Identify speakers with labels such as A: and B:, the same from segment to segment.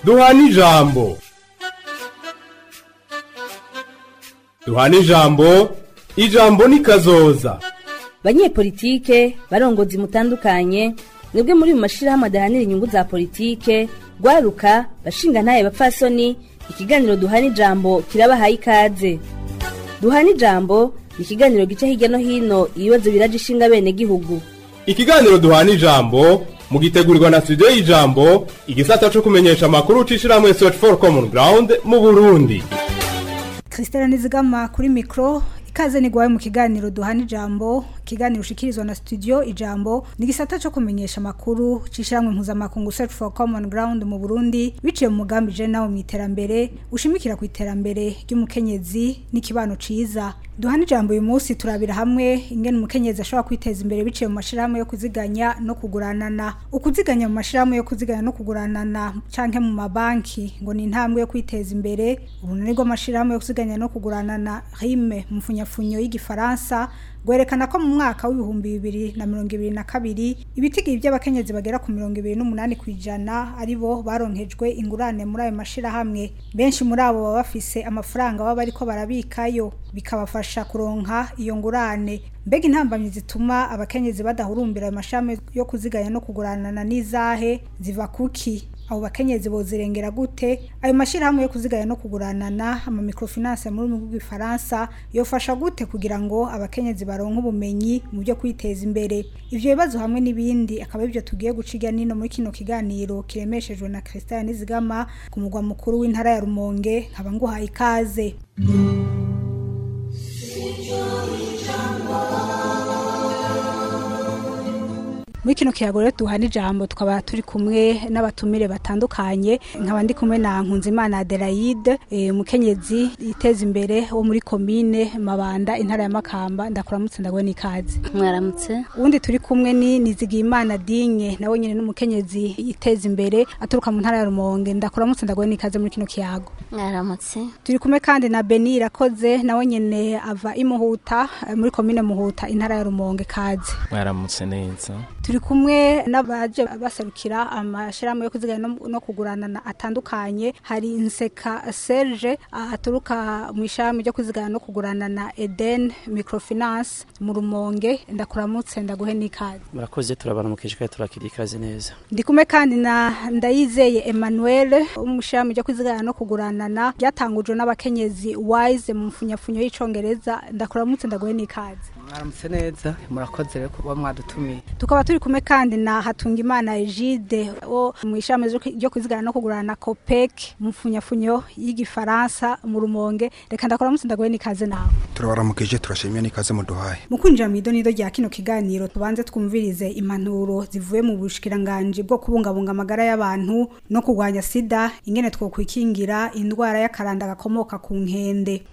A: duhana ijambo duhana ijambo ijambo ni kazoza
B: banyepolitike barongozi mutandukanye mwebwe muri mu mashirahamwe adahanira inyungu za politike rwaruka bashinga ntaye bapfasoni ikiganiro duhana ijambo kirabahaye ikaze duhana ijambo ni ikiganiro gica hirya no hino ibibazo biraje ishinga bene gihugu
A: ikiganiro duhana ijambo mugitegurirwa na studio y'ijambo igisata co kumenyesha amakuru c'ishirahamwe search for common ground mu burundi
C: Christelle Nizigama kuri mikro ikaze nigwaye mu kiganiro duhana ijambo kiganiro ushikirizwa na studio ijambo ni gisata cyo kumenyesha makuru cishamwe mpuzamakungu search for common ground mu Burundi biciye mu mugambi je nawo mu iterambere ushimikira ku iterambere ry'umukenyezi n'ikibano ciza duhana ijambo uyu munsi turabira hamwe ingene umukenyezi ashobora kwiteza imbere biciye mu mashirahamwe yo kuziganya no kuguranana ukuziganya mu mashirahamwe yo kuziganya no kuguranana canke mu mabanki ngo ni intambwe yo kwiteza imbere urunani rw'amashirahamwe yo kuziganya no kuguranana rime mu mfunyafunyo y'igifaransa gwerekana ko mu mwaka w'ibihumbi bibiri na mirongo ibiri na kabiri ibitigiri by'abakenyezi bagera ku mirongo ibiri n'umunani ku ijana ari bo baronkejwe ingurane muri ayo mashirahamwe benshi muri abo baba bafise amafaranga baba bariko barabikayo bikabafasha kuronka iyo ngurane mbega intambamyi zituma abakenyezi badahurumbira ayo mashami yo kuziganya no kuguranana n'izahe ziva kuki abo bakenyezi bozirengera gute ayo mashirahamwe yo kuziganya no kuguranana ama microfinance muri mu bw'ifaransa yofasha gute kugira ngo abakenyezi baronke ubumenyi mu byo kwiteza imbere ivyo bibazo hamwe n'ibindi akaba ivyo tugiye guciga nino muri kino kiganiro kiremeshejwe na Christian Nizigama ku mugwa mukuru w'intara ya Rumonge nkaba nguhaye ikaze muri kino kiyago rero duhana ijambo tukaba turi kumwe n'abatumire batandukanye nkaba ndi kumwe na Nkunzimana Adelaide umukenyezi yiteza imbere wo muri komine Mabanda intara ya Makamba ndakuramutse ndagwe n'ikaze
D: mwaramutse
C: uwundi turi kumwe ni Nizigimana Dinye nawe nyene n'umukenyezi yiteza imbere aturuka mu ntara ya Rumonge ndakuramutse ndagwe n'ikaze muri kino kiyago
D: mwaramutse
C: turi kumwe kandi na Beni Irakoze nawe nyene ava imuhuta muri komine Muhuta intara ya Rumonge kaze
E: mwaramutse neza
C: turi kumwe n'abaje baserukira amashirahamwe yo kuziganya no, no kuguranana atandukanye hari Nseka Serge aturuka mu ishami ryo kuziganya no kuguranana Eden Microfinance mu Rumonge ndakuramutse ndaguhe n'ikaze
F: murakoze turabana mu kishika turakiri ikaze neza
C: ndi kumwe kandi na Ndayizeye Emmanuel mu ishami ryo kuziganya no kuguranana ryatangujwe n'abakenyezi Wise mu mfunyafunyo y'icongereza ndakuramutse ndaguhe n'ikaze
G: mwaramutse neza murakoze rero kuba mwadutumiye
C: tukaba turi kumwe kandi na Hatungimana Egide wo mu ishami ryo kuzigana no kugurana Copec mu mfunyafunyo y'igifaransa mu Rumonge reka ndakora munsi ndagoye nikaze nawe
H: turabaramukije turashimye nikaze muduhaye
C: mu kwinjira mu idonido rya kino kiganiro tubanze twumvirize impanuro zivuye mu bushikiranganje bwo kubungabunga amagara y'abantu no kurwanya sida ingene twokwikingira indwara y'akaranda gakomoka ku nkende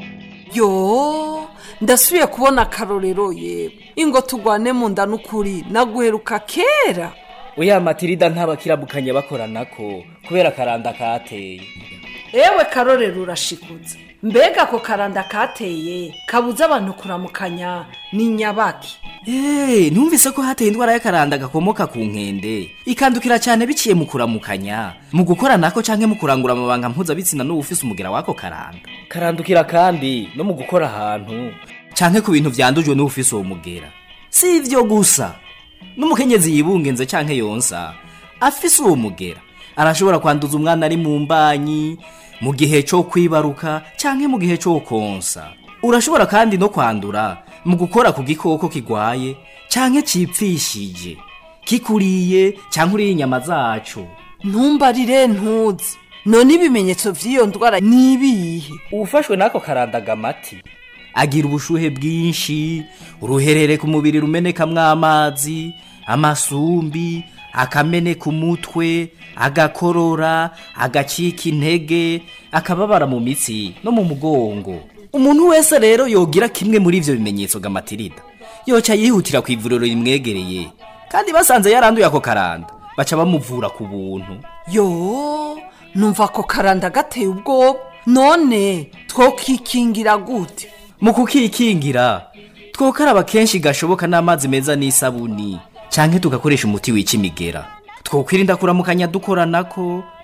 I: yo ndasubiye kubona akarorero ye ingo tugwane mu nda n'ukuri naguheruka kera
J: oya matirida ntabakirabukanye bakoranako kubera akaranda kateye
I: ewe karorero urashikutse mbega ako karanda kateye kabuze abantu kuramukanya ni nyabaki
J: eee numvise ko hateye indwara y'akaranda gakomoka ku nkende ikandukira cyane biciye mu kuramukanya mu gukora nako canke mu kurangura amabanga mpuzabitsina n'uwufise umugera w'ako karanda karandukira kandi no mu gukora ahantu canke ku bintu vyandujwe n'uwufise uwo mugera si ivyo gusa n'umukenyezi yibungenze canke yonsa afise uwo mugera arashobora kwanduza umwana ari mu mbanyi mu gihe cyo kwibaruka canke mu gihe cyo konsa urashobora kandi no kwandura mu gukora ku gikoko kigwaye canke cipfishije kikuriye canke uriye inyama zaco
I: ntumbarire ntuzi none ibimenyetso vy'iyo ndwara ni ibihe
J: uwufashwe n'ako karandaga amati agira ubushuhe bwinshi uruherere ku mubiri rumenekamwo amazi amasumbi akameneka umutwe agakorora agacika intege akababara mu mitsi no mu mugongo umuntu wese rero yogira kimwe muri ivyo bimenyetso gamatirida yoca yihutira ku ivuriro rimwegereye kandi basanze yaranduye ako karanda baca bamuvura ku buntu
I: yo numva ako karanda gateye ubwoba none twokikingira gute
J: mu kukikingira twokaraba kenshi gashoboka n'amazi meza n'isabuni canke tugakoresha umuti wica imigera twokwirinda kuramukanya dukoranako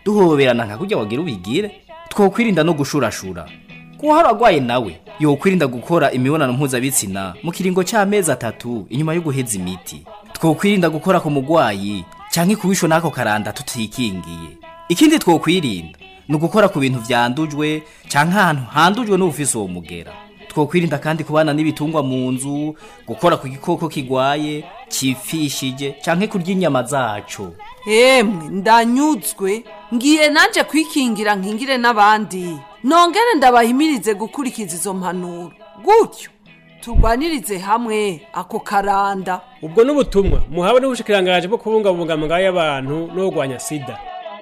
J: duhoberana nka kurya wagira ubigire twokwirinda no gushurashura kuhara agwaye nawe yokwirinda gukora imibonano mpuzabitsina mu kiringo c'amezi atatu inyuma yo guheza imiti twokwirinda gukora ku mugwayi canke kubishwe n'ako karanda tutikingiye ikindi twokwirinda ni ugukora ku bintu vyandujwe canke ahantu handujwe n'ubufise uwo mugera twokwirinda kandi kubana n'ibitungwa mu nzu gukora ku gikoko kigwaye cifishije canke kurya inyama zaco
I: emwe ndanyuzwe ngiye nanje kwikingira nkingire n'abandi nongere ndabahimirize gukurikiza izo mpanuro gutyo turwanirize hamwe ako karanda
D: ubwo n'ubutumwa muhawe n'ubushikirangaje bwo kubungabunga amagara y'abantu no kurwanya sida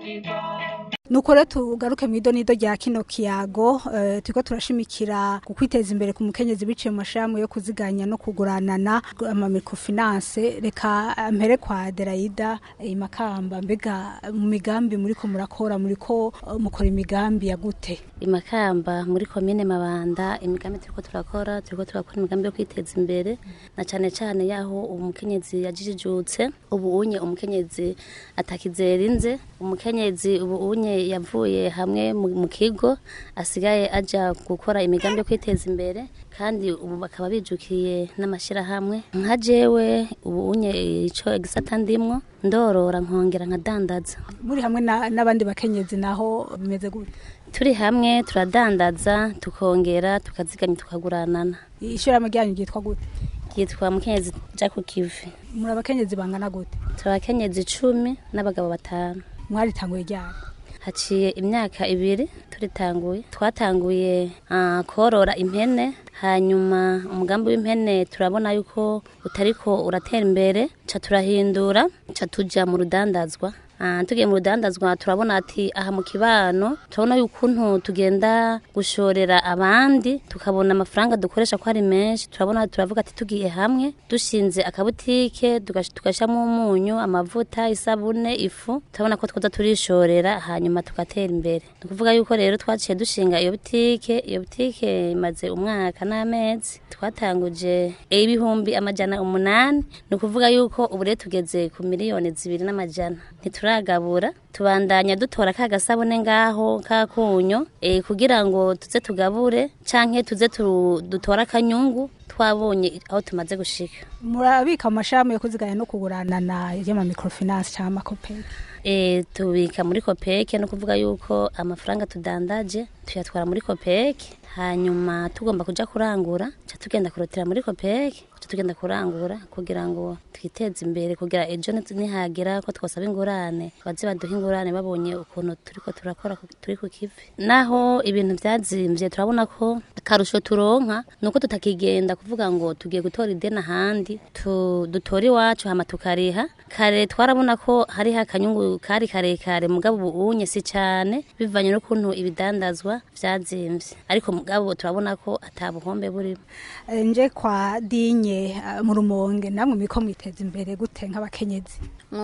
C: nuko rero tugaruke mu idonido rya kino kiyago eh, turiko turashimikira ku kwiteza imbere ku mukenyezi biciye mu mashirahamwe yo kuziganya no kuguranana ama microfinance reka eh, mpere kwa Deraida eh, Makamba mbega mu migambi muriko murakora muriko eh, mukora imigambi ya gute
E: imakamba muri komine mabanda imigambi turiko turakora turiko turakora imigambi yo kwiteza imbere na cane cane yaho umukenyezi yajijijutse ubu unye umukenyezi atakizerinze umukenyezi ubu unye yavuye hamwe mu mu kigo asigaye aja gukora imigambi yo kwiteza imbere kandi ubu bakaba bijukiye n'amashirahamwe nka jewe ubu unye ico gisata ndimwo ndorora nkongera nkadandaza
C: muri hamwe na- n'abandi bakenyezi naho bimeze gute
E: turi hamwe turadandaza tukongera tukaziganya tukaguranana
C: ishirahamwe ryanyu ryitwa gute
E: yitwa mukenyezi ja ku kivi
C: muri abakenyezi bangana gute
E: turi abakenyezi icumi n'abagabo batanu
C: mwaritanguye ryari
E: haciye imyaka ibiri turitanguye twatanguye ah, korora impene hanyuma umugambi w'impene turabona yuko utariko uratera imbere ca turahindura ca tuja mu rudandazwa Ah, tugiye mu rudandazwa turabona ati aha mu kibano turabona yukuntu tugenda gushorera abandi tukabona amafaranga dukoresha ko ari menshi turabona turavuga ati tugiye hamwe dushinze akabutike tugash- tugashiramo umunyu amavuta isabune ifu turabona ko twoza turishorera hanyuma tugatera imbere ni ukuvuga yuko rero twaciye dushinga iyo butike iyo butike imaze umwaka n'amezi twatanguje ibihumbi amajana umunani ni ukuvuga yuko ubu rero tugeze ku miliyoni zibiri n'amajana ntituragabura tubandanya dutora ka gasabune ngaho kakunyo e, kugira ngo tuze tugabure canke tuze tu- dutore akanyungu twabonye aho tumaze gushika
C: murabika mu mashirahamwe yo kuziganya no kuguranana y'ama microfinance cyangwa amakopeke
E: e, tubika muri kopeke no kuvuga yuko amafaranga tudandaje tuyatwara muri kopeke hanyuma tugomba kuja kurangura ca tugenda kurotera muri kopeke ca tugenda kurangura kugira ngo twiteze imbere kugira ejo ni- nihagera ko twosaba ingurane baze baduha ingurane babonye ukuntu turiko turakora ku- turi ku kivi naho ibintu vyazimvye turabona ko akarusho turonka nuko tutakigenda kuvuga ngo tugiye gutora ideni ahandi tu- dutora iwacu hama tukariha kare twarabona ko hariho akanyungu kari karekare mugabo ubu unye si cane bivanye n'ukuntu ibidandazwa vyazimvye ariko mugabo turabona ko ata buhombe burimo
C: Eh, nje kwa dinye eh, mu rumonge namwe miko mwiteza imbere gute nk'abakenyezi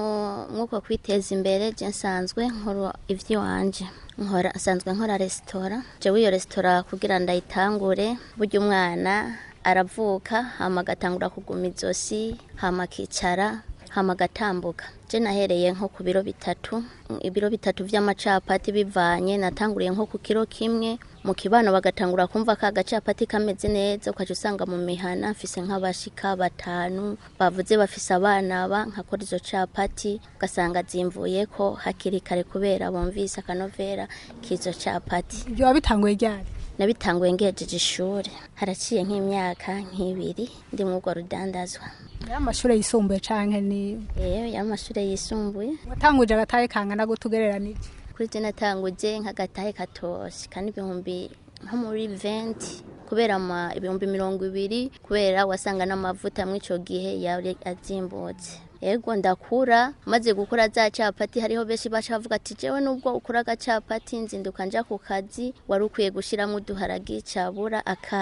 K: nk'uko kwiteza imbere je nsanzwe nkora ivy'iwanje nkora asanzwe nkora resitora jewe iyo resitora kugira ndayitangure burya umwana aravuka hama agatangura kuguma izosi hama akicara hama agatambuka je nahereye nko ku biro bitatu ibiro bitatu vy'amacapati bivanye natanguriye nko ku kiro kimwe mu kibano bagatangura kumva ka gacapati kameze neza ukaca usanga mu mihana mfise nk'abashika batanu bavuze bafise abana ba nkakora izo capati ugasanga zimvuyeko hakiri kare kubera bumvise akanovera k'izo capati
C: ibyo wabitanguye ryari
K: nabitanguye ngejeje ishuri haraciye nk'imyaka nk'ibiri ndi mu urwo rudandazwa
C: y'amashure yisumbuye canke ni
K: yewe y'amashure yisumbuye
C: watanguje agatahe kangana gute ugereranije
K: kuri je natanguje nk'agatahe katoshi kandi ibihumbi nko muri 20 kubera ama ibihumbi mirongo ibiri kubera wasanga n'amavuta mw'ico gihe yari azimbutse yego ndakura maze gukura za capati hariho benshi baca bavuga ati jewe nubwo ukura agacapati nzinduka nja ku kazi wari ukwiye gushiramo uduharagi cabura akaye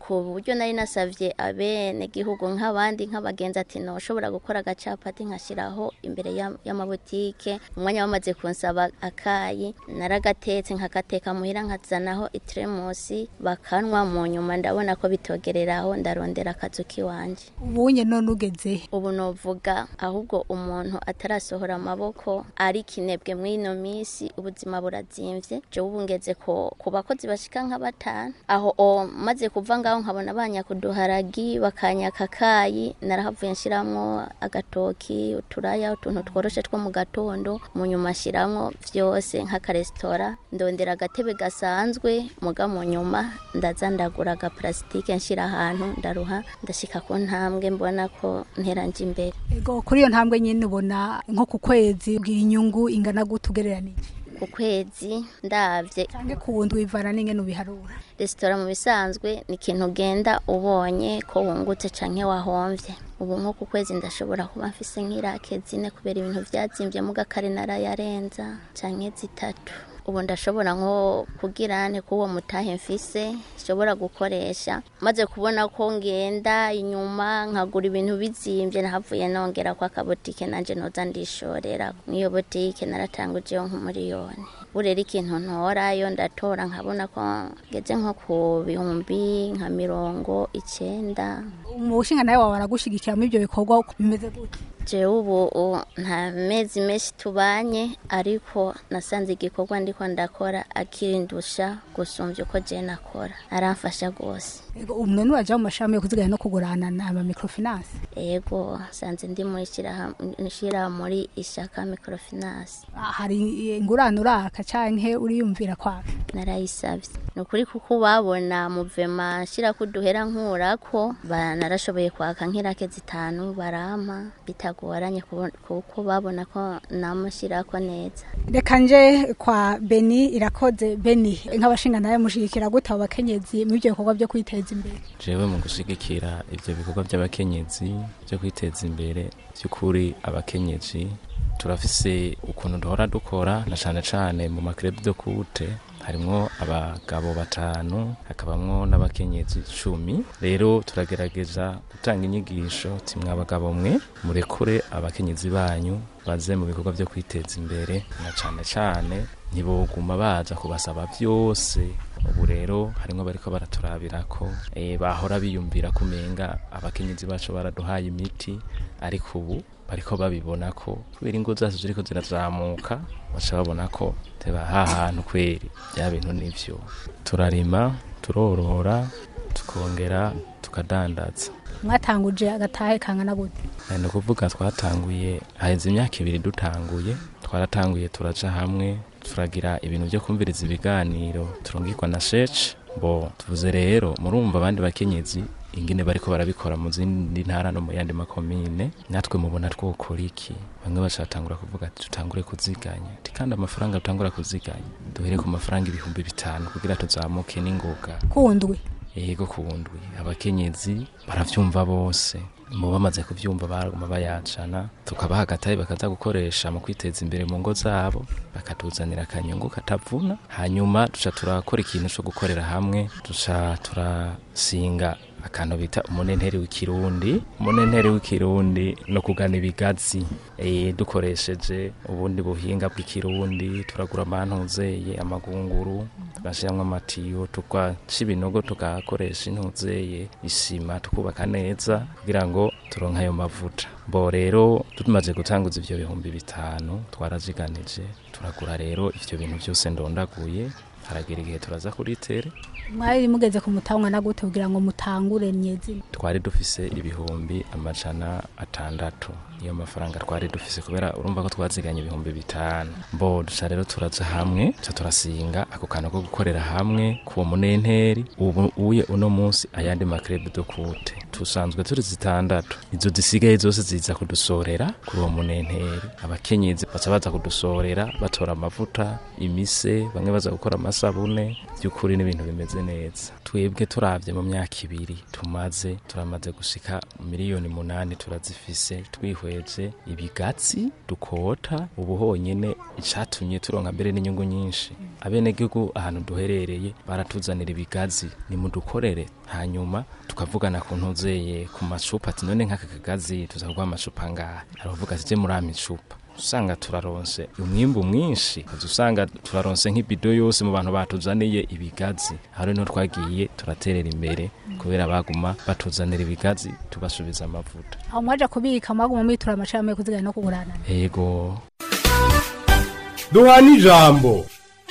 K: ku buryo nari nasavye abene gihugu nk'abandi nk'abagenzi ati noshobora gukora agacapati nkashiraho imbere ya- y'amabutike umwanya bamaze kunsaba akayi naragatetse nkakateka muhira nkazanaho itremusi bakanwa mu nyuma ndabona ko bitogereraho ndarondera akazu kiwanje
C: ubunye none ugeze
K: ubu novuga ahubwo umuntu atarasohora amaboko ari kinebwe mw'ino minsi ubuzima burazimvye jewe ubu ngeze ko ku bakozi bashika nka batanu aho o maze kuva ngaho nkabona banyakuduharagi bakanyaka kayi narahavuye nshiramwo agatoki uturaya utuntu tworoshe two mu gatondo mu nyuma nshiramwo vyose nk'akaresitora ndondera agatebe gasanzwe muga mu nyuma ndaza ndagura agaparasitike nshira ahantu ndaruha ndashika ku ntambwe mbona ko nteranje imbere
C: ego kuri iyo ntambwe nyine ubona nko ku kwezi ubwira inyungu ingana gute ugereranije
K: ku kwezi ndavye
C: canke ku wundi wivana n'ingene ubiharura
K: resitora mu bisanzwe ni ikintu ugenda ubonye ko wungutse canke wahomvye ubu nko ku kwezi ndashobora kuba mfise nk'irake zine kubera ibintu vyazimvye mu gakare narayarenza canke zitatu ubu ndashobora nko kugira nte k'uwo mutahe mfise nshobora gukoresha maze kubona ko ngenda inyuma nkagura ibintu bizimvye nahavuye nongera kwa kabotike nanje noza ndishorera n'iyo botike naratangujeho nk'umuriyoni burera ikintu ntorayo ndatora nkabona ko ngeze nko ku bihumbi nka mirongo icenda
C: mu bushinga nawe wawe aragushigikira muri ibyo bikorwa bimeze gute
K: jewe ubu u- nta mezi menshi tubanye ariko nasanze igikorwa ndiko ndakora akirindusha gusumvya uko je nakora aramfasha rwose
C: ego ubu none uraja mu mashami yo kuziganya no kugurana na ama microfinance
K: ego sanze ndi muri shirahamwe- shira muri ishaka microfinance
C: Ah, hari ingurane uraka canke uriyumvira kwaka
K: narayisavye ni ukuri kuko babona muvema nshira kuduhera nkurako ba- narashoboye kwaka nk'irake zitanu barampa bitagoranye kubo- kuko babona ko namushirako neza
C: reka nje kwa beni irakoze beni nk'abashinga nawe mushigikira gute abo bakenyezi muri ibyo bikorwa byo kwiteza imbere
L: jewe mu gushigikira ivyo bikorwa by'abakenyezi byo kwiteza imbere by'ukuri abakenyezi turafise ukuntu duhora dukora na cane cane mu makrebe de kute harimwo abagabo batanu hakabamwo n'abakenyezi cumi rero turagerageza gutanga inyigisho timwe abagabo mwe murekure abakenyezi banyu baze mu bikorwa byo kwiteza imbere na cane cane ntiboguma baza kubasaba byose ubu rero harimwo bariko baraturabira ko eh, bahora biyumvira kumenga abakenyezi bacu baraduhaye imiti ariko ubu bariko babibona ko kubera ingo zacu ziriko zirazamuka baca babona ko teba ha hantu kweri bya bintu nivyo turarima turorora tukongera tukadandaza
C: mwatanguje agatahe kangana gute
L: Eh, ni ukuvuga twatanguye haheze imyaka ibiri dutanguye twaratanguye turaja hamwe turagira ibintu byo kumviriza ibiganiro turungikwa na shece bo tuvuze rero murumva abandi bakenyezi ingene bariko barabikora mu zindi ntara no mu yandi makomine natwe mubona twokora iki bamwe bacatangura kuvuga ati tutangure kuziganya ati kandi amafaranga dutangura kuziganya duhere ku mafaranga ibihumbi bitanu kugira tuzamuke n'ingoga
C: kundwi
L: yego kuwundwi abakenyezi baravyumva bose mu bamaze kuvyumva baguma bayacana tukabaha agatahe bakaza gukoresha mu kwiteza imbere mu ngo zabo bakatuzanira akanyungu katavuna hanyuma duca turakora ikintu co gukorera hamwe duca turasinga akantu bita umunenteri w'ikirundi umunenteri w'ikirundi no kugana ibigazi e, dukoresheje ubundi buhinga bw'ikirundi turagura amantuzeye amagunguru tugashiramwo amatiyo tugaca ibinogo tugakoresha intuzeye isima tukubaka neza kugira ngo turonke ayo mavuta bo rero tumaze gutanguza ivyo bihumbi bitanu twaraziganije turagura rero ivyo bintu vyose ndondaguye haragera igihe turaza kuri tere
C: mwari mugeze ku mutangwa na gute kugira ngo mutangure nyezi
L: twari dufise ibihumbi amajana atandatu niyo mafaranga twari dufise kubera urumva ko twaziganye ibihumbi bitanu mbo duca rero turaja hamwe tuca turasinga ako kantu ko gukorera hamwe kuwo munenteri ubu uye uno munsi ayandi makrebe dukute tusanzwe turi zitandatu izo zisigaye zose ziza kudusorera kuri uwo munenteri abakenyezi baca baza kudusorera batora amavuta imise bamwe baza gukora amasabune by'ukuri n'ibintu bimeze neza twebwe turavye mu myaka ibiri tumaze turamaze gushika miliyoni munani turazifise twihwe dukoresheje ibigatsi dukota ubu honyene icatumye turonka mbere n'inyungu nyinshi abenegihugu ahantu duherereye baratuzanira ibigazi nimudukorere hanyuma tukavugana ku ntuzeye ku macupa ati none nk'aka kagazi tuza kuguha amacupa ngaha aravuga ati je muri ama icupa usanga turaronse umwimbu mwinshi kaza usanga turaronse nk'ibido yose mu bantu batuzaniye ibigazi aho rero twagiye turaterera imbere kubera baguma batuzanira ibigazi tugasubiza amavuta
C: aho mwaje kubika mwaguma mwitura amashami yo kuzigana no kugurana
L: yego
A: duhana ijambo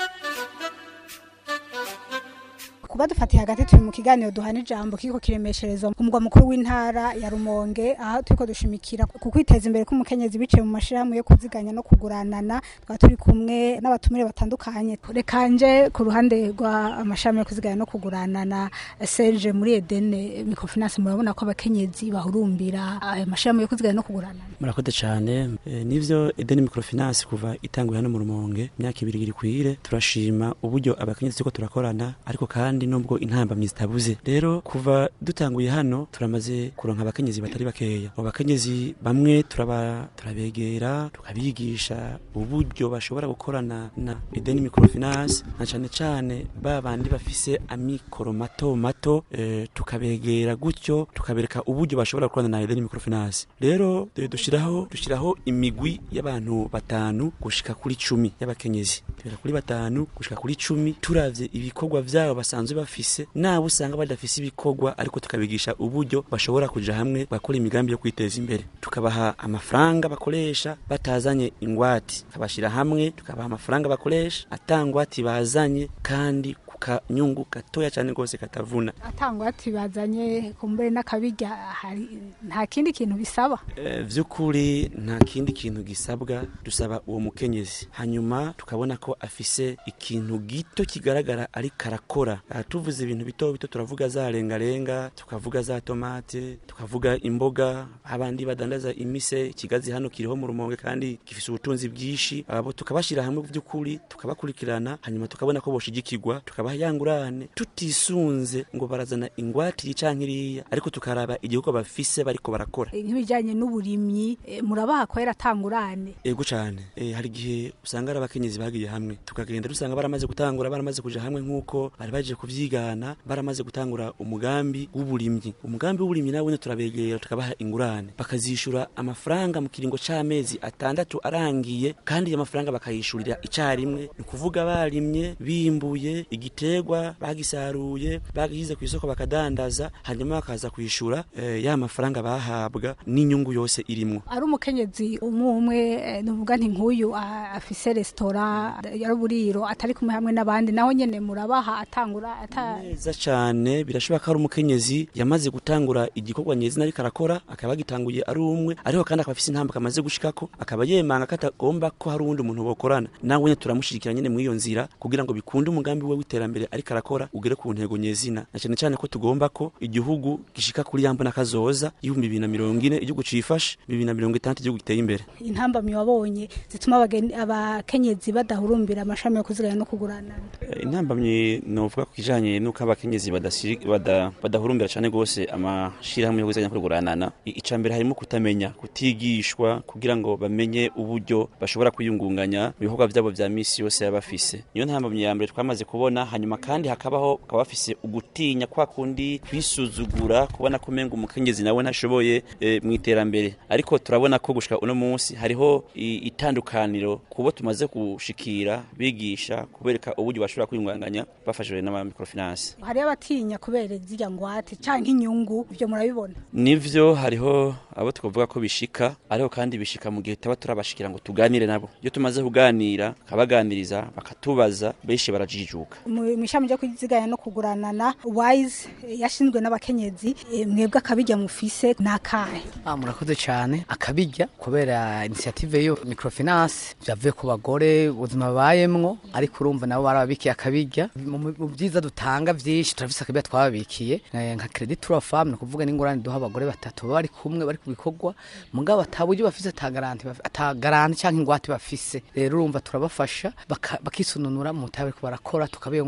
C: kuba dufatiye hagati turi mu kiganiro duhana ijambo kiko kiremesherezwa ku mugwa mukuru w'intara ya Rumonge aho turiko dushimikira ku kwiteza imbere k'umukenyezi biciye mu mashirahamwe yo kuziganya no kuguranana twaba turi kumwe n'abatumire batandukanye reka nje ku ruhande rwa amashirahamwe yo kuziganya no kuguranana Serge muri Edene Microfinance murabona ko abakenyezi bahurumbira ayo mashirahamwe yo kuziganya no kuguranana
F: murakoze cyane e, nivyo Edeni Microfinance kuva itanguye hano mu Rumonge imyaka ibiri iri kwire turashima uburyo abakenyezi turiko turakorana ariko kandi nubwo intambamyi zitabuze rero kuva dutanguye hano turamaze kuronka abakenyezi batari bakeya abo bakenyezi bamwe turaba turabegera tukabigisha uburyo bashobora gukorana na Edeni Microfinance na cane cane ba bandi bafise amikoro mato mato e, tukabegera gutyo tukabereka uburyo bashobora gukorana na Edeni Microfinance rero e, dushiraho dushiraho imigwi y'abantu batanu gushika kuri cumi y'abakenyezi tubera kuri batanu gushika kuri cumi turavye ibikorwa vyabo basanzwe bafise nabo usanga badafise ibikorwa ariko tukabigisha uburyo bashobora kuja hamwe bakora imigambi yo kwiteza imbere tukabaha amafaranga bakoresha batazanye ingwati tukabashira hamwe tukabaha amafaranga bakoresha atangwati bazanye kandi kanyungu gatoya cyane rwose katavuna
C: atangwa ati bazanye kumbere n'akabirya hari nta kindi kintu bisaba
F: e, vy'ukuri nta kindi kintu gisabwa dusaba uwo mukenyezi hanyuma tukabona ko afise ikintu gito kigaragara ari karakora tuvuze ibintu bito bito turavuga za rengarenga tukavuga za tomate tukavuga imboga abandi badandaza imise ikigazi hano kiriho mu rumonge kandi gifise ubutunzi bwinshi abo tukabashira hamwe by'ukuri tukabakurikirana hanyuma tukabona ko boshigikirwa tukabaha yangurane tutisunze ngo barazana ingwati canke iriya ariko tukaraba igihugu bafise bariko barakora
C: nk'ibijanye n'uburimyi e, murabaha kwera atangurane
F: ego cane e, hari igihe usanga ari abakenyezi bagiye hamwe tukagenda dusanga baramaze gutangura baramaze kuja hamwe nk'uko bari baje kuvyigana baramaze gutangura umugambi w'uburimyi umugambi w'uburimyi nawe turabegera tukabaha ingurane bakazishura amafaranga mu kiringo c'amezi atandatu arangiye kandi ayo mafaranga bakayishurira icarimwe ni ukuvuga barimye bimbuye igiterwa bagisaruye bagihize ku isoko bakadandaza hanyuma bakaza kwishura e, ya mafaranga bahabwa n'inyungu yose irimwo
C: ari umukenyezi umwe umwe e, nuvuga nti nk'uyu afise resitora y'uburiro atari kumwe hamwe n'abandi naho nyene murabaha atangura ata
F: neza cyane birashoboka ko ari umukenyezi yamaze gutangura igikorwa nyezina ariko arakora akaba yagitanguye ari umwe ariko kandi akaba afise intambwe amaze gushikako akaba yemanga ko atagomba ko hari uwundi muntu bokorana nawe nyene turamushigikira nyene muri iyo nzira kugira ngo bikunde umugambi we w'iterambere ariko arakora ugere ku ntego nyezina na cyane cyane ko tugomba ko igihugu gishika kuri yambo n'akazoza ibihumbi bibiri na mirongo ine igihugu cifashe bibiri na mirongo itandatu igihugu giteye imbere
C: intambamyi wabonye zituma abakenyezi badahurumbira amashami yo kuziganya no kugurana
F: intambamyi novuga ku kijanye nuko abakenyezi badahurumbira cyane gose amashirahamwe yo kuziganya no kuguranana ica mbere harimo kutamenya kutigishwa kugira ngo bamenye uburyo bashobora kwiyungunganya mu bikorwa byabo vya misi yose yaba bafise niyo ntambamyi ya mbere twamaze kubona hanyuma kandi hakabaho bakaba bafise ugutinya kwa kundi kwisuzugura kubona ko umenga umukenyezi nawe ntashoboye e, mu iterambere ariko turabona ko gushika uno munsi hariho itandukaniro kubo tumaze gushikira bigisha kubereka uburyo bashobora kwiyungunganya bafashijwe n'ama microfinance
C: hari abatinya kubera zirya ngwate canke inyungu ivyo murabibona
F: nivyo hariho abo tukavuga ko bishika ariko kandi bishika mu gihe taba turabashikira ngo tuganire nabo iyo tumaze kuganira kabaganiriza bakatubaza benshi barajijuka
C: mu ishami ryo kwiziganya no kuguranana wise yashinzwe n'abakenyezi e, mwebwe akabijya mufise nakahe
G: ah murakoze cyane akabijya kubera initiative yo microfinance byavuye ku bagore ubuzima babayemwo ariko urumva nabo barababikiye akabijya mu byiza dutanga byinshi turafise akabijya twababikiye nka credit to femme no kuvuga n'ingorane duha abagore batatu bari kumwe bari kubikorwa mugabo ataburyo bafise atagaranti atagaranti cyangwa ingwate bafise rero urumva turabafasha bakisununura mu tabe barakora tukabiyo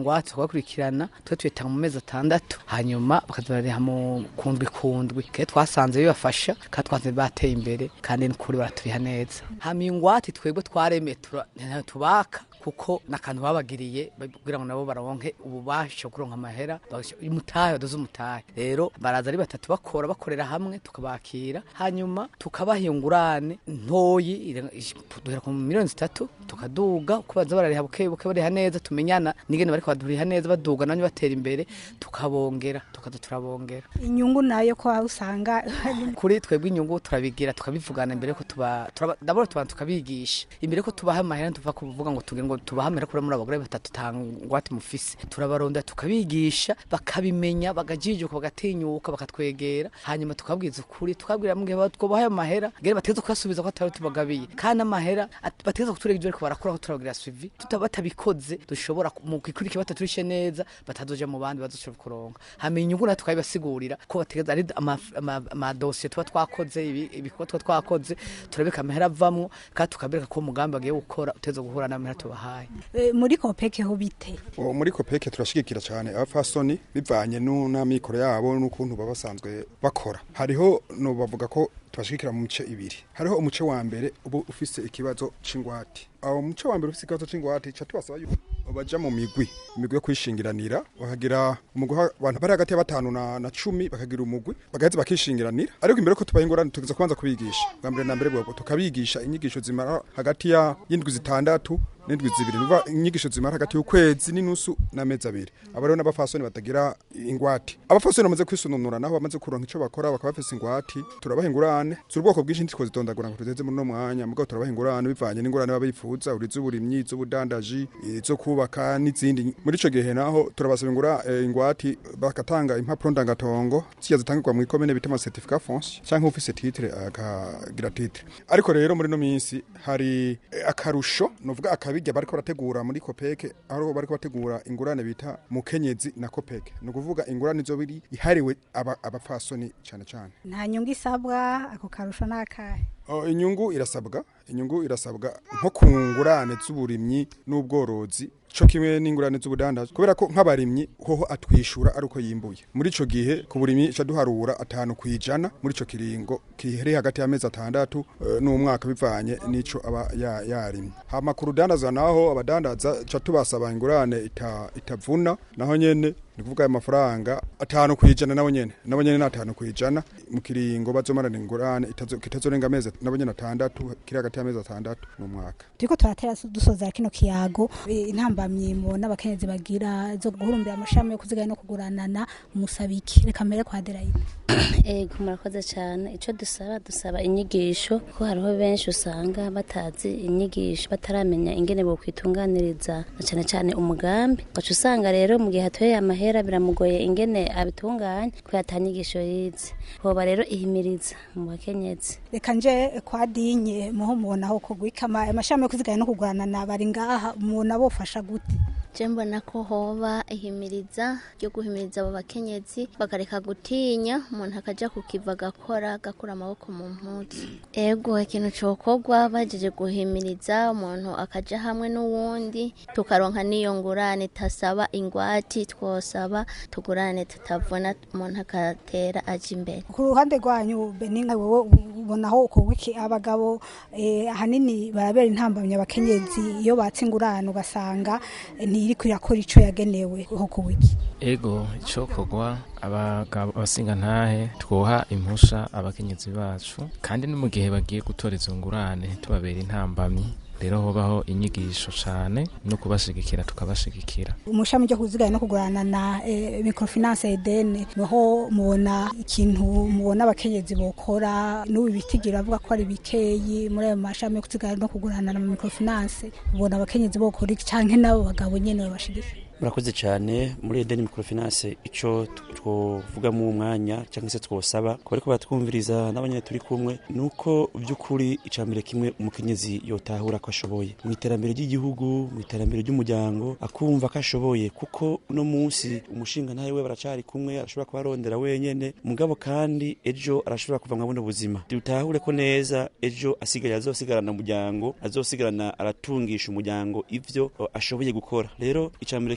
G: ingwate tukabakurikirana twe tuyitanga mu mezi atandatu hanyuma bakazibariha mu kundwi kundwi kandi twasanze bibafasha kandi twasanze bateye imbere kandi n'ukuri baraturiha neza hama ingwate twebwe twaremeye tura- ntayo tubaka kuko n'akantu babagiriye kugira ngo nabo baronke ububasha bwo kuronka amahera bagasha- umutahe badoze umutahe rero baraza ari batatu bakora bakorera hamwe tukabakira hanyuma tukabaha ingurane ntoyi ire- ish- duhera ku miliyoni zitatu tukaduga uko baza barariha buke buke bariha neza tumenyana n'ingene bariko baduriha neza baduga nanyo batera imbere tukabongera tukaza turabongera
C: inyungu nayo ko aho usanga
G: kuri twebwe inyungu turabigira tukabivugana imbere ko tuba turaba- ndabona tubanza tukabigisha imbere ko tubaha amahera tuva kuvuga ngo tugire ngo tubahe amahera kuri muri abagore batatu tangwate mufise turabaronda tukabigisha bakabimenya bagajijuka bagatinyuka bakatwegera hanyuma tukabwiza ukuri tukabwira mu gihe twobahaye amahera ngere bategeza kuyasubiza ko atari tubagabiye kandi amahera at- bategeza kuturega ibyo ariko barakora ko turabagira suivi tuta batabikoze dushobora ku- mu gikurikira bataturishe neza batazoja mu bandi bazoshobora kuronka hama inyungu natwe tukabibasigurira ko bategeza ari ama- ama- amadosiye tuba twakoze ibi- ibikorwa tuba twakoze turabika amahera avamwo kandi tukabereka ko umugambi bagiye gukora uteza guhura n'amahera tubahaye
C: Eh, muri kopeke ho bite
H: Uwo muri kopeke turashigikira cyane abafasoni bivanye nu- n'amikoro yabo n'ukuntu baba basanzwe bakora hariho no bavuga ko tubashigikira mu mice ibiri hariho umuce wa mbere uba ufise ikibazo c'ingwate aho umuce wa mbere ufise ikibazo c'ingwate ca tubasaba yuko baja mu migwi imigwi yo kwishingiranira bakagira umugwi wa- abantu bari hagati ya batanu na, na cumi bakagira umugwi bagaheza bakishingiranira ariko imbere ko tubaha ingorane tugeza kubanza kubigisha bwa mbere na mbere bwo tukabigisha inyigisho zimara hagati ya y'indwi zitandatu n'indwi zibiri nuva inyigisho zimara hagati y'ukwezi n'inusu n'amezi abiri aba rero n'abafasoni batagira ingwate abafasoni bamaze kwisununura naho bamaze kuronka ico bakora bakaba bafise ingwate turabaha ingurane z'ubwoko bwinshi ntitwo zitondagura ngo tugeze muri no mwanya mugabo turabaha ingurane bivanye n'ingurane baba bifuza uri z'uburimyi z'ubudandaji izo kubaka n'izindi muri ico gihe naho turabasaba ingura eh, ingwate bakatanga impapuro ndangatongo ziya zitangirwa mu ikomene bita ama certificat foncier canke ufise titre akagira titre ariko rero muri no minsi hari eh, akarusho novuga akabirya bariko barategura muri kopeke aho bariko bategura ingurane bita mukenyezi na kopeke ni ukuvuga ingurane zo biri ihariwe aba- abapfasoni cyane cyane
C: nta nyungu isabwa ako karusho n'akahe
H: Oh, inyungu irasabwa inyungu irasabwa nko ku ngurane z'uburimyi n'ubworozi co kimwe n'ingurane z'ubudandaji kubera ko nk'abarimyi hoho atwishura ari uko yimbuye muri ico gihe ku burimyi ca duharura atanu kwijana muri ico kiringo kiri hagati y'amezi atandatu eh, n'umwaka bivanye n'ico aba ya- yarimye hama ku rudandaza naho abadandaza ca tubasaba ingurane ita, itavuna naho nyene ni kuvuga ayo mafaranga atanu kwijana nabo nyene nabo nyene ni atanu kwijana mu kiringo bazomarana ingurane itazo- kitazorenga amezi nabo nyene atandatu kiri hagati y'amezi atandatu n'umwaka
C: turiko turatera dusoza kino kiyago eh, intambamyi mubona abakenyezi bagira zo guhurumbira amashami yo kuziganya no kuguranana musabiki reka mbere kwa Adelaide
E: ego murakoze cyane icyo dusaba dusaba inyigisho ko hariho benshi usanga batazi inyigisho bataramenya ingene bokwitunganiriza na cyane cyane umugambi ugaca usanga rero mu gihe hatoye amahera biramugoye ingene abitunganya kubera ata nyigisho yize hoba rero ihimiriza mu bakenyezi
C: reka nje kwa dinye muho mubona aho kugwika ama- amashami yo kuziganya no kuguranana bari ngaha mubona bofasha gute
K: je mbona ko hoba ihimiriza ryo guhimiriza abo bakenyezi bakareka gutinya umuntu akaja kukiva agakora agakura amaboko mu mpuzu ego ikintu cokorwa bajeje guhimiriza umuntu akaja hamwe n'uwundi tukaronka n'iyo ngurane tasaba ingwati twosaba tugurane tutavuna umuntu akatera aja imbere
C: ku ruhande rwanyu beninga wowe ubona aho kugwiki abagabo eh, ahanini barabera intambamyi abakenyezi iyo batse ingurane ugasanga eh, ntiri kwirakora ico yagenewe ho kugwiki
L: ego icokorwa abagabo abasinga ntahe twoha impusha abakenyezi bacu kandi no mu gihe bagiye gutora izo ngurane tubabera intambamyi rero hobaho inyigisho cane no kubashigikira tukabashigikira
C: umushami ryo kuziganya no kuguranana eh, microfinance edene niho mubona ikintu mubona abakenyezi bokora n'ubu bitigira avuga ko ari bikeyi muri ayo mashami yo kuziganya no kuguranana mu microfinance mubona abakenyezi bokora iki canke n'abo bagabo nyene babashigikira
F: murakoze cyane muri edeni microfinance icyo twovugamo umwanya cyangwa se twosaba ko bariko batwumviriza n'abanyene turi kumwe ni uko by'ukuri icambere kimwe umukenyezi yotahura ko ashoboye mu iterambere ry'igihugu mu iterambere ry'umuryango akumva ko ashoboye kuko uno munsi umushinga ntawe we baracari kumwe arashobora kuba arondera wenyene mugabo kandi ejo arashobora kuva mwa buno buzima dutahure ko neza ejo asigaye azosigarana umuryango azosigarana aratungisha umuryango ivyo o, ashoboye gukora rero icambere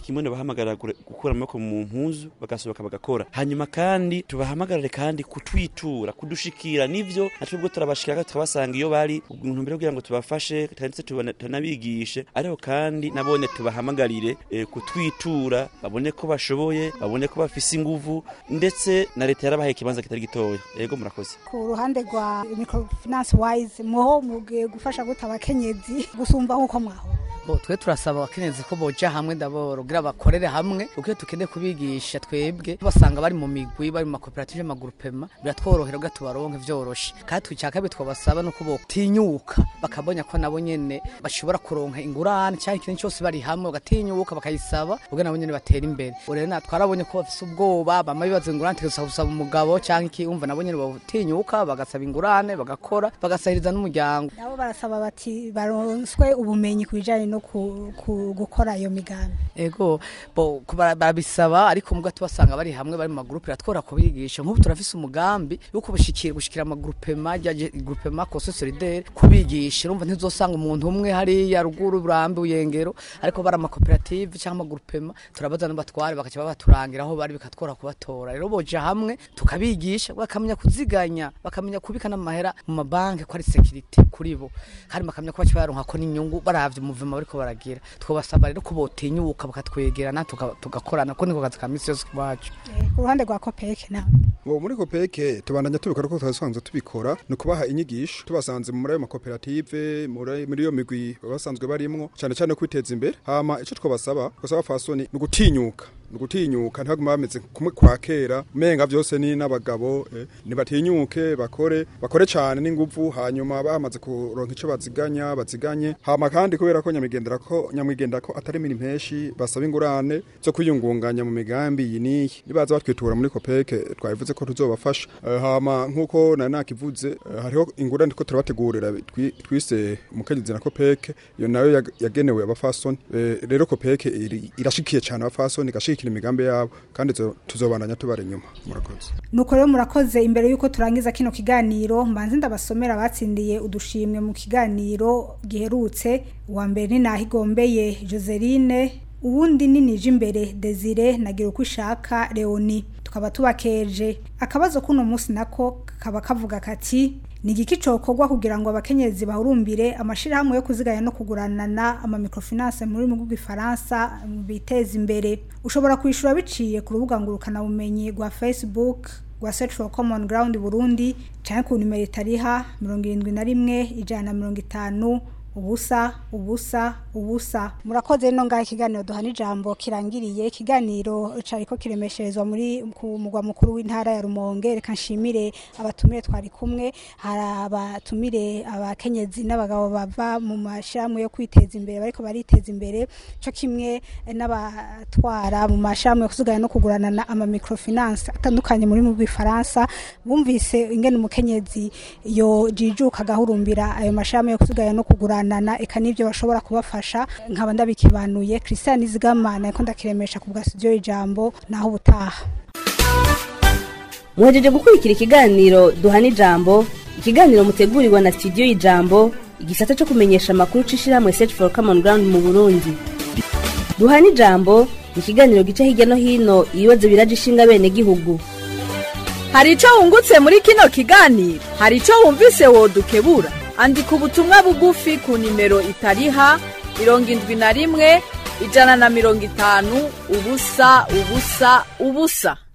F: kimwe bahamagarira gukura amaboko mu mpuzu bagasohoka bagakora hanyuma kandi tubahamagarire kandi kutwitura kudushikira nivyo natwe ubwo turabashikira tukabasanga iyo bari ntumbere kugira ngo tubafashe ndetse tunabigishe ariko kandi nabone tubahamagarire e, kutwitura babone ko bashoboye babone ko bafise inguvu ndetse na leta yarabahaye ikibanza kitari gitoya yego murakoze
C: ku ruhande rwa microfinance wise mwoho mugiye gufasha gute abakenyezi gusumba nk'uko mwaho
G: bo twe turasaba abakenyezi ko boja hamwe ndaboro kugira bakorere hamwe kuko tukende kubigisha twebwe basanga bari mu migwi bari mu makoperative y'amagurupema biratworohera ubwo tubaronke vyoroshe kandi twicaka bi twabasaba no kubo tinyuka bakabonya ko nabo nyene bashobora kuronka ingurane cyangwa ikintu cyose bari hamwe bagatinyuka bakayisaba ubwo nabo nyene batera imbere rero na twarabonye ko bafise ubwoba bama bibaza ingurane tegeza gusaba umugabo cyangwa iki umva nabo nyene batinyuka bagasaba ingurane bagakora bagasahiriza n'umuryango
C: nabo barasaba bati baronswe ubumenyi kubijanye no gukora iyo migambi
G: ego bo barabisaba ariko mubwo tubasanga bari hamwe bari mu magrupe ratwora kubigisha nk'ubu turafise umugambi wo kubashikira gushikira amagrupema ya groupema Coso Solidaire kubigisha urumva ntizosanga umuntu umwe hari ya ruguru burambe uyengero ariko bari amakoperative cyangwa amagrupema turabaza n'abatware bakaca babaturangira aho bari bikatwora kubatora rero boja hamwe tukabigisha bakamenya kuziganya bakamenya kubika n'amahera mu mabanki ko ari security kuri bo kandi bakamenya ko bakibaronka ko n'inyungu baravye umuvima bariko baragira twabasaba rero ko botinyuka bakatwegerana tugakorana ko niko kazi ka misi yose kwacu
C: ku ruhande rwa kopeke nawe
H: ubu muri kopeke tubandanya tubikora ko twasanzwe tubikora ni ukubaha inyigisho tubasanze muri ayo makoperative muri iyo migwi basanzwe barimwo cyane cyane kwiteza imbere hama icyo twabasaba twasaba fasoni ni ugutinyuka nugutinyuka ntibaguma bameze kumwe kwa kera menga byose ni n'abagabo eh, nibatinyuke bakore bakore cyane n'inguvu hanyuma bamaze kuronka ico baziganya baziganye hama kandi kubera ko nyamigendera ko nyamwigendera ko atari mini mpeshi basaba ingurane zo kwiyungunganya mu migambi iyi niyi nibaza batwitura muri kopeke twabivuze ko tuzobafasha uh, hama nkuko na nakivuze uh, hariho ingurane ko turabategurira twise umukenyezi na kopeke iyo nayo yagenewe abafasoni uh, rero kopeke irashikiye cyane abafasoni gashika gushyigikira imigambi yabo kandi tuzobandanya tubara inyuma murakoze
C: nuko rero murakoze imbere y'uko turangiza kino kiganiro mbanze ndabasomera abatsindiye udushimwe mu kiganiro giherutse uwa mbere ni nahigombeye joseline uwundi ni nije imbere desire nagira uko ishaka leoni tukaba tubakeje akabazo k'uno munsi nako kaba kavuga kati ni igiki cokorwa kugira ngo abakenyezi bahurumbire amashirahamwe yo kuziganya no kuguranana ama microfinance muri mu bw'ifaransa biteza imbere ushobora kwishura biciye ku rubuga ngurukana bumenyi rwa Facebook rwa Search for Common Ground Burundi canke ku nimero itariha 71 ijana na 50 ubusa ubusa ubusa murakoze no ngaho ikiganiro duhana ijambo kirangiriye ikiganiro cariko kiremesherezwa muri ku mugwa mukuru w'intara ya Rumonge reka nshimire abatumire twari kumwe hari abatumire abakenyezi n'abagabo bava mu mashyirahamwe yo kwiteza imbere bariko bariteza imbere cyo kimwe n'abatwara mu mashyirahamwe yo kuziganya no kuguranana ama microfinance atandukanye muri mu bw'ifaransa bumvise ingene umukenyezi yo jijuka gahurumbira ayo mashyirahamwe yo kuziganya no kugurana kuganana eka nivyo bashobora kubafasha nkaba ndabikibanuye Christian Zigamana yako ndakiremesha ku bwa studio ijambo naho ubutaha
B: muhejeje gukurikira ikiganiro duhana ijambo ikiganiro mutegurirwa na studio y'ijambo igisata cyo kumenyesha amakuru c'ishirahamwe search for common ground mu burundi duhana ijambo ni ikiganiro gica hirya no hino ibibazo biraje ishinga bene gihugu
M: hari ico wungutse muri kino kiganiro hari ico wumvise wodukebura andika ubutumwa bugufi ku nimero itariha mirongo indwi na rimwe ijana na mirongo itanu ubusa ubusa ubusa